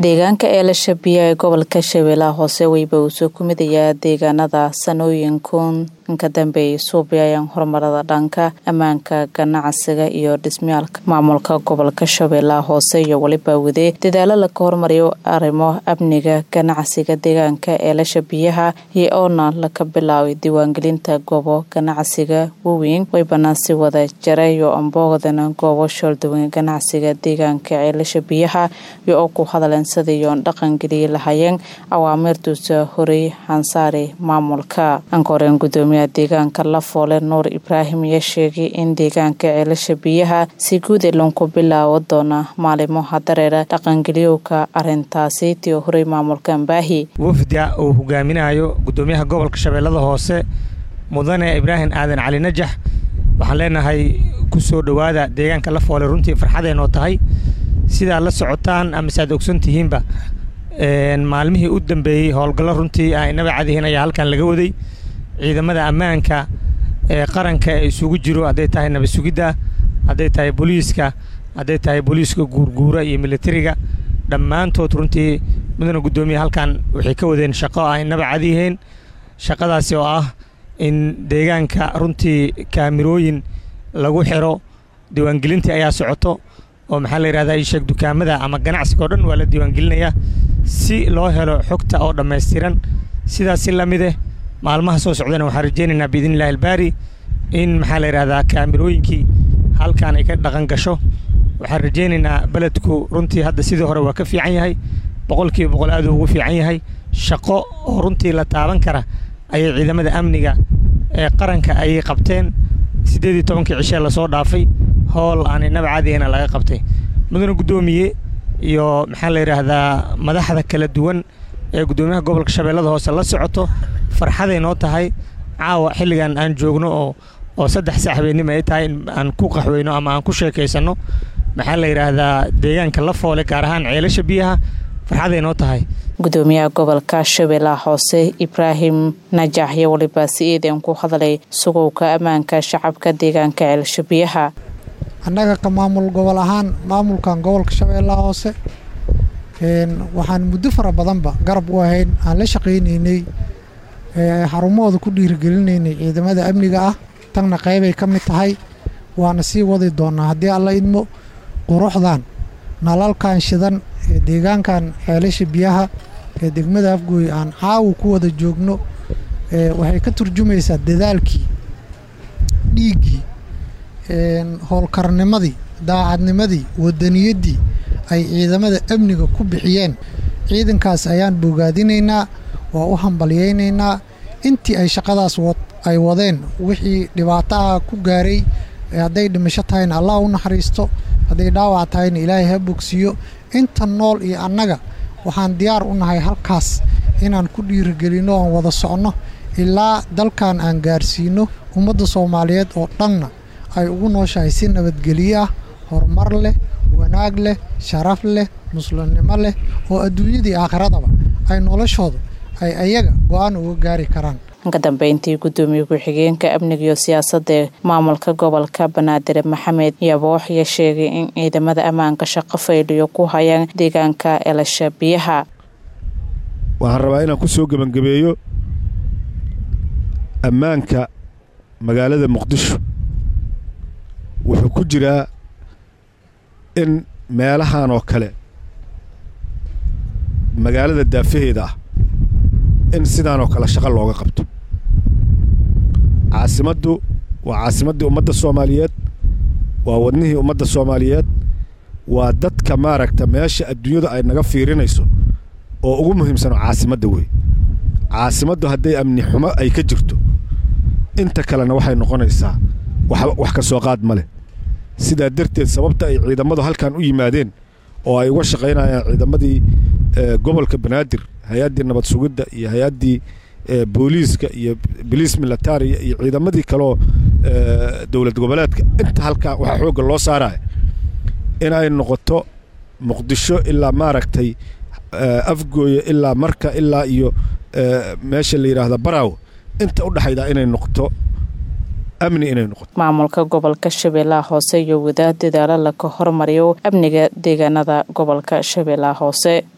deegaanka eelasha biyo ee gobolka shabeellaha hoose weyba uu soo kumidayaa deegaanada sanooyinkan ka dambeeyay suubyayaan horumarada dhanka ammaanka ganacsiga iyo dhismayaalka maamulka gobolka shabeellaha hoose iyo weliba wadee dadaalo laga hormariyo arrimo amniga ganacsiga deegaanka eelasha biyaha iyo oona laga bilaabay diiwaangelinta goobo ganacsiga waaweyn weybana si wada jarayo amboogdana goobo shoolduwan ganacsiga deegaanka ceelasha biyaha iyo oo ku hadleen sidayoon dhaqangeliyi lahayeen awaamirtuusa horey hansaari maamulka ankoreen gudoomiyaha deegaanka lafoole nuur ibraahim ayaa sheegay in deegaanka ceelasha biyaha si guud ee lanku bilaabo doona maalimoha dareera dhaqangeliyowka arintaasi tii horey maamulka ambaahi wafda uu hogaaminayo gudoomiyaha gobolka shabeellada hoose mudane ibraahim aadan cali najax waxaan leenahay ku soo dhowaada deegaanka lafoole runtii farxadeenoo tahay sidaad la socotaan amase aad ogsan tihiinba maalmihii u dambeeyey howlgallo runtii ah inaba cadihiin ayaa halkan laga waday ciidamada ammaanka ee qaranka ee isugu jiro hadday tahay nabad sugidda hadday tahay booliiska hadday tahay booliiska guurguura iyo militariga dhammaantood runtii mudana guddoomiya halkan waxay ka wadeen shaqo ah inaba cadiheen shaqadaasi oo ah in deegaanka runtii kaamirooyin lagu xiro diiwaangelintii ayaa socoto oo maxaa la yidhahdaa isheeg dukaamada ama ganacsiga oo dhan waa la diiwaangelinayaa si loo helo xogta oo dhammaystiran sidaas si la mideh maalmaha soo socdana waxaan rajaynaynaa biidnillahi albaari in maxaa la yidhahdaa kaamirooyinkii halkan ay ka dhaqan gasho waxaan rajaynaynaa beledku runtii hadda sidii hore waa ka fiican yahay boqolkiiba boqol aaduu ugu fiican yahay shaqo oo runtii la taaban kara ayay ciidamada amniga ee qaranka ayay qabteen siddeed iyo tobankii cishee lasoo dhaafay howl aan inaba cadigana laga qabtay mudane guddoomiye iyo maxaa la yidhaahdaa madaxda kala duwan ee guddoomiyaha gobolka shabeellada hoose la socoto farxaday noo tahay caawa xilligan aan joogno oo oo saddex saaxbeennimo ay tahay in aan ku qaxweyno ama aan ku sheekaysanno maxaa la yidhaahdaa deegaanka la foole gaar ahaan ceelasha biyaha farxaday noo tahay gudoomiyaha gobolka shabeellaha hoose ibraahim najax iyo waliba si eedeen ku hadlay sugowka ammaanka shacabka deegaanka ceelasha biyaha annaga ka maamul gobol ahaan maamulkan gobolka shabeellaha hoose waxaan muddo fara badanba garab u ahayn aan la shaqaynaynay xarumahooda ku dhiirigelinaynay ciidamada amniga ah tanna qaybay ka mid tahay waana sii wadi doonaa haddii alla idmo quruxdan nalalkan shidan ee deegaankan ceelasha biyaha ee degmada afgooy aan caawa ku wada joogno waxay ka turjumaysaa dadaalkii dhiiggii howlkarnimadii daacadnimadii wadaniyaddii ay ciidamada amniga ku bixiyeen ciidankaas ayaan bogaadinaynaa waa u hambalyaynaynaa intii ay shaqadaas ay wadeen wixii dhibaataha ku gaaray hadday dhimasho tahayna allah u naxariisto hadday dhaawac tahayna ilaahay ha bogsiiyo inta nool iyo annaga waxaan diyaar u nahay halkaas inaan ku dhiirigelinno oon wada socno ilaa dalkan aan gaarsiino ummadda soomaaliyeed oo dhanna ay ugu nooshahay si nabadgelyo ah horumar leh wanaag leh sharaf leh muslimnimo leh oo adduunyadii aakhiradaba ay noloshooda ay ayaga go-aan uga gaari karaan ka dambeyntii gudoomiye ku-xigeenka amniga iyo siyaasadda maamulka gobolka banaadir maxamed yaboox ayaa sheegay in ciidamada ammaanka shaqo faydhiyo ku hayaan deegaanka elasha biyaha waxaan rabaa inaan ku soo gebangabeeyo ammaanka magaalada muqdisho wuxuu ku jiraa in meelahan oo kale magaalada daafaheeda ah in sidaanoo kale shaqo looga qabto caasimaddu waa caasimaddii ummadda soomaaliyeed waa wadnihii ummadda soomaaliyeed waa dadka maaragta meesha adduunyadu ay naga fiirinayso oo ugu muhiimsano caasimadda wey caasimaddu hadday amni xumo ay ka jirto inta kalena waxay noqonaysaa wax ka soo qaad ma leh sidaa darteed sababta ay ciidammadu halkan u yimaadeen oo ay uga shaqaynayaan ciidamadii gobolka banaadir hay-addii nabad sugidda iyo hay-addii booliiska iyo boliis militariya iyo ciidamadii kaleoo dowlad goboleedka inta halkaa waxaa xoogga loo saaraya inay noqoto muqdisho ilaa maaragtay afgooya ilaa marka ilaa iyo meesha la yidhaahda baraaw inta u dhexayda inay noqoto amni inay noqoto maamulka gobolka shabeellaha hoose iyo wadaad dadaalo laga hormariyo amniga deegaanada gobolka shabeellaha hoose